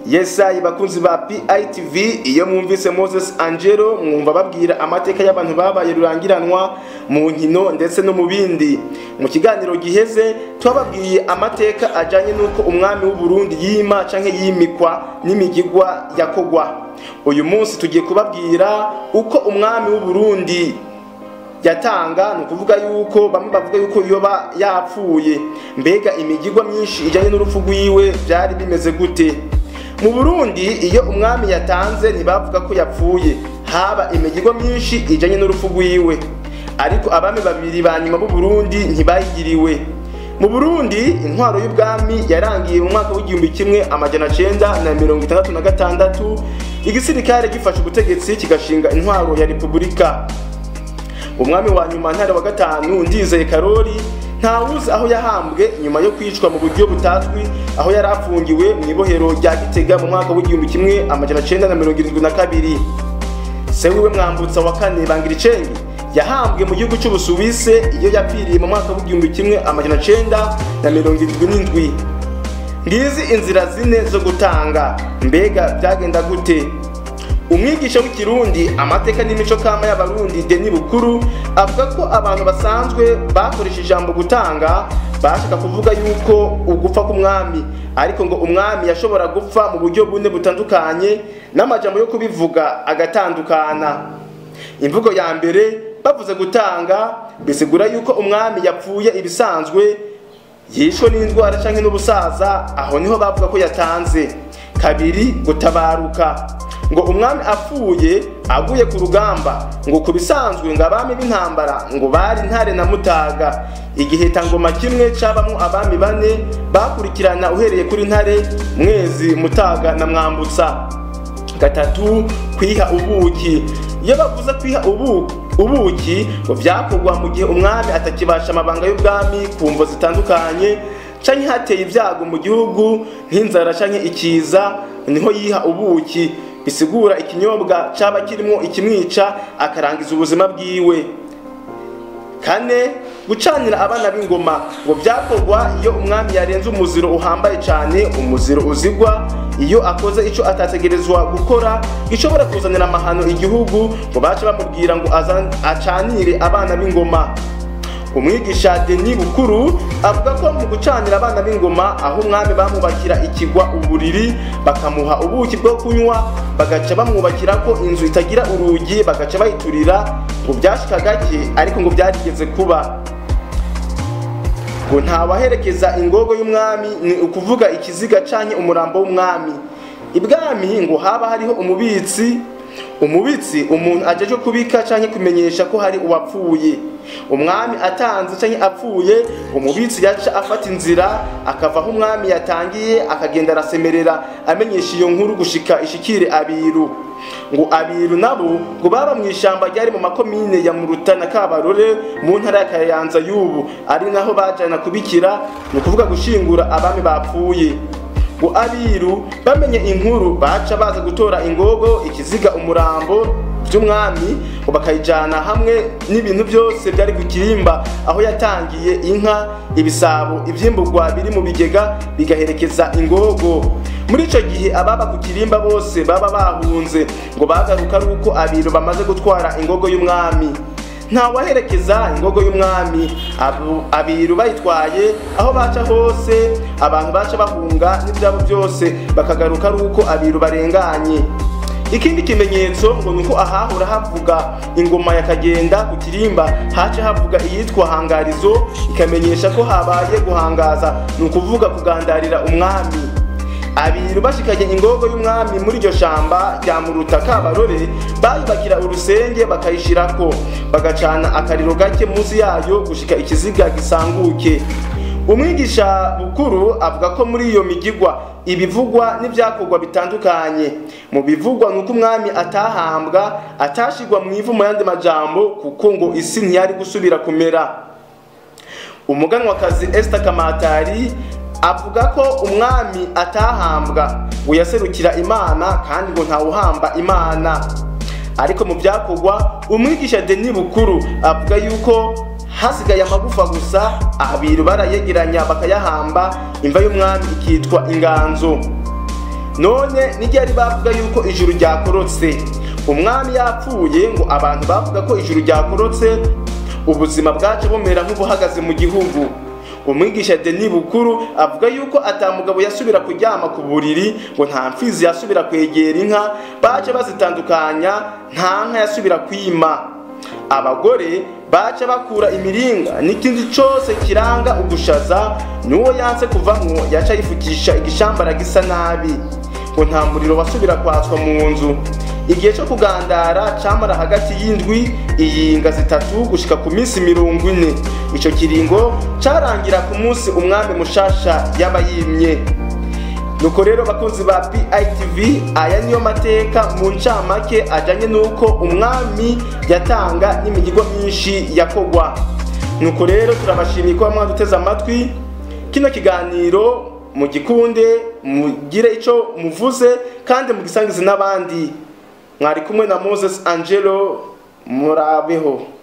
yesayi bakunzi ba pitv iyo mwumvise moses angelo mwumva babwira amateka y'abantu babaye rurangiranwa mu nkino ndetse no mu bindi mu kiganiro giheze twababwiye amateka ajyanye n'uko umwami w'uburundi yima canke yimikwa n'imigigwa yakogwa uyu munsi tugiye kubabwira uko umwami w'uburundi yatanga ni ukuvuga yuko bamwe bavuga yuko yoba yapfuye mbega imigigwa myinshi ijyanye n'urupfu rwiwe byari bimeze gute mu burundi iyo umwami yatanze ntibavuga ko yapfuye haba imigigwa myinshi ijyanye n'urupfu rwiwe ariko abami babiri ba nyuma b'uburundi ntibayigiriwe mu burundi intwaro y'ubwami yarangiye mu mwaka w'igihumbi kimwe amajana cyenda na mirongo itandatu na gatandatu igisirikare gifashe ubutegetsi kigashinga intwaro ya repubulika umwami wa nyuma ntare wa gatanu ndizeye karori ntawuzi aho yahambwe nyuma yo kwicwa mu buryo butazwi aho yari afungiwe mu ibohero rya gitega mu mwaka w'igihumbi kimwe amajana cyenda na mirongo irindwi na kabiri se wiwe mwambutsa wa kane bangiricenge yahambwe mu gihugu cy'ubusuwise iyo yapfiriye mu mwaka w'igihumbi kimwe amajana cyenda na mirongo irindwi n'indwi ngizi inzira zine zo gutanga mbega byagenda gute umwigisha w'ikirundi amateka n'imico kama y'abarundi deni bukuru avuga ko abantu basanzwe bakoresha ijambo gutanga bashaka kuvuga yuko ugupfa k'umwami ariko ngo umwami yashobora gupfa mu buryo bune butandukanye n'amajambo yo kubivuga agatandukana imvugo ya mbere bavuze gutanga bisigura yuko umwami yapfuye ibisanzwe yishwe n'indwara cyangwa n'ubusaza aho niho bavuga ko yatanze kabiri gutabaruka ngo umwami apfuye aguye ku rugamba ngo ku bisanzwe ngo abami b'intambara ngo bari ntare na mutaga igihitangoma kimwe cabamwo abami bane bakurikirana uhereye kuri ntare mwezi mutaga na mwambutsa gatatu kwiha ubuki iyo bavuze kwiha ubuki ubuki ngo byakorwa mu gihe umwami atakibasha amabanga y'ubwami ku mvo zitandukanye canke hateye ibyago mu gihugu nk'inzara canke ikiza niho yiha ubuki bisigura ikinyobwa cyaba kirimo ikimwica akarangiza ubuzima bwiwe kane gucanira abana b'ingoma ngo byakorwa iyo umwami yarenze umuziro uhambaye cyane umuziro uzigwa iyo akoze icyo atategerezwa gukora gishobora kuzanira amahano igihugu ngo bace bamubwira ngo acanire abana b'ingoma umwigisha deni bukuru avuga ko mu gucanira abana b'ingoma aho umwami bamwubakira ikigwa uburiri bakamuha ubuki bwo kunywa bagaca bamwubakira ko inzu itagira urugi bagaca bayiturira ngo byashika gake ariko ngo byarigeze kuba ngo ntawaherekeza ingogo y'umwami ni ukuvuga ikiziga canke umurambo w'umwami ibwami ngo haba hariho umubitsi umubitsi umuntu ajeje kubika canke kumenyesha ko hari uwapfuye umwami atanze canke apfuye umubitsi yaca afata inzira akava aho umwami yatangiye akagenda arasemerera amenyesha iyo nkuru gushika ishikire abiru ngo abiru nabo ngo baba mu ishamba ryari mu makomine ya muruta na kabarore mu ntara ya kayanza y'ubu ari naho bajana kubikira ni ukuvuga gushingura abami bapfuye ngo abiru bamenye inkuru baca baza gutora ingogo ikiziga umurambo by'umwami ngo bakayijyana hamwe n'ibintu byose byari ku kirimba aho yatangiye inka ibisabo ibyimburwa biri mu bigega bigaherekeza ingogo muri icyo gihe ababa ku kirimba bose baba bahunze ngo bagaruka ari uko abiru bamaze gutwara ingogo y'umwami ntawaherekeza ingogo y'umwami abiru bayitwaye aho baca hose abantu baca bahunga n'ibyabo byose bakagaruka ari uko abiru barenganye ikindi kimenyetso ngo ni uko ahahora havuga ingoma yakagenda ku kirimba haca havuga iyitwa hangarizo ikamenyesha ko habaye guhangaza ni ukuvuga kugandarira umwami abiru bashikanye ingogo y'umwami muri iryo shamba rya muruta kabarore bayubakira urusenge bakayishirako bagacana akariro gake munsi yayo gushika ikiziga gisanguke umwigisha bukuru avuga ko muri iyo migigwa ibivugwa n'ibyakorwa bitandukanye mu bivugwa ni uko umwami atahambwa atashigwa mu ivu mu yandi majambo kuko ngo isi ntiyari gusubira kumera umuganwakazi Esther Kamatari avuga ko umwami atahambwa ngo yaserukira imana kandi ngo ntawuhamba imana ariko mu byakorwa umwigisha Denis Bukuru avuga yuko hasigaye amagufa gusa abiru barayegeranya bakayahamba imva y'umwami ikitwa inganzo none n'iryari bavuga yuko ijuru ryakorotse umwami yapfuye ngo abantu bavuga ko ijuru ryakorotse ubuzima bwacu bumera nk'ubuhagaze mu gihugu umwigisha deni bukuru avuga yuko atamugabo yasubira kuryama ku buriri ngo nta mfizi yasubira kwegera inka baca bazitandukanya nta nka yasubira kwima abagore baca bakura imiringa n'ikindi cyose kiranga ugushaza n'uwo yanse kuvamwo yaca yifukisha igishambara gisa nabi ngo nta muriro wasubira kwatswa mu nzu igihe cyo kugandara camara hagati y'indwi iyinga zitatu gushika ku minsi mirongo ine ico kiringo carangira ku munsi umwami mushasha yaba yimye nuko rero bakunzi ba PITV aya niyo mateka mu ncamake ajanye n'uko umwami yatanga n'imigigo myinshi yakogwa nuko rero turabashimiye kuba mwaduteze amatwi kino kiganiro mugikunde mugire ico muvuze kandi mugisangize n'abandi mwari kumwe na Moses Angelo murabeho